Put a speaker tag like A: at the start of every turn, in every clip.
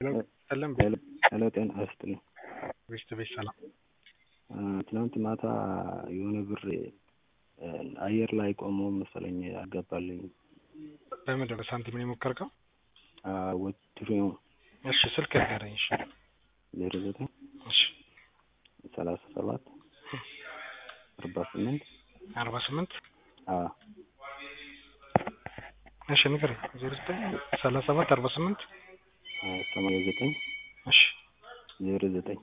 A: ሰላም
B: ሄሎ ጤና ይስጥልኝ።
A: ቤት ቤት ሰላም።
B: ትናንት ማታ የሆነ ብር አየር ላይ ቆሞ መሰለኝ አልገባልኝ።
A: በምንድን ነው ሳንቲም ነው የሞከርከው?
B: ወትሬው
A: እሺ ስልክ ንገረኝ። እሺ
B: ዜሮ ዘጠኝ
A: እሺ
B: ሰላሳ ሰባት አርባ ስምንት
A: አርባ ስምንት
B: አዎ
A: እሺ ንገረኝ። ዜሮ ዘጠኝ ሰላሳ ሰባት አርባ ስምንት
B: ሰማንያ ዘጠኝ
A: እሺ
B: ዜሮ ዘጠኝ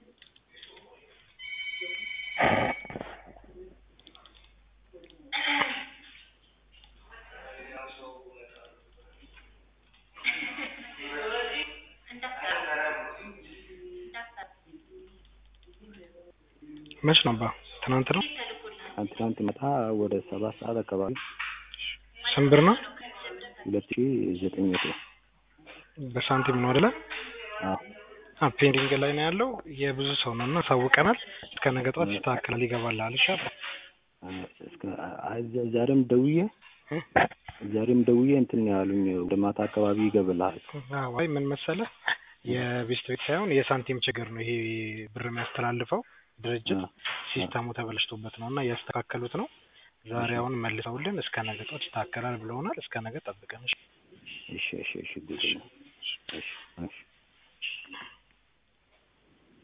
A: መች ነበር? ትናንት ነው።
B: ትናንት ማታ ወደ ሰባት ሰዓት አካባቢ
A: ስንት ብር ነው?
B: ሁለት ሺ ዘጠኝ መቶ
A: በሳንቲም ነው አይደለ?
B: አዎ
A: ፔንዲንግ ላይ ነው ያለው። የብዙ ሰው ነው እና ሳውቀናል። እስከ ነገ ጠዋት ይስተካከላል፣ ይገባልሃል። እሺ
B: እስከ ዛሬም ደውዬ ዛሬም ደውዬ እንትን ያሉኝ ወደ ማታ አካባቢ ይገባልሃል።
A: አይ ምን መሰለህ የቤስት ቤት ሳይሆን የሳንቲም ችግር ነው። ይሄ ብር የሚያስተላልፈው ድርጅት ሲስተሙ ተበላሽቶበት ነው እና እያስተካከሉት ነው። ዛሬ አሁን መልሰውልን እስከ ነገ ጠዋት ይስተካከላል ብለውናል። እስከ ነገ ጠብቀን።
B: እሺ እሺ እሺ እሺ እሺ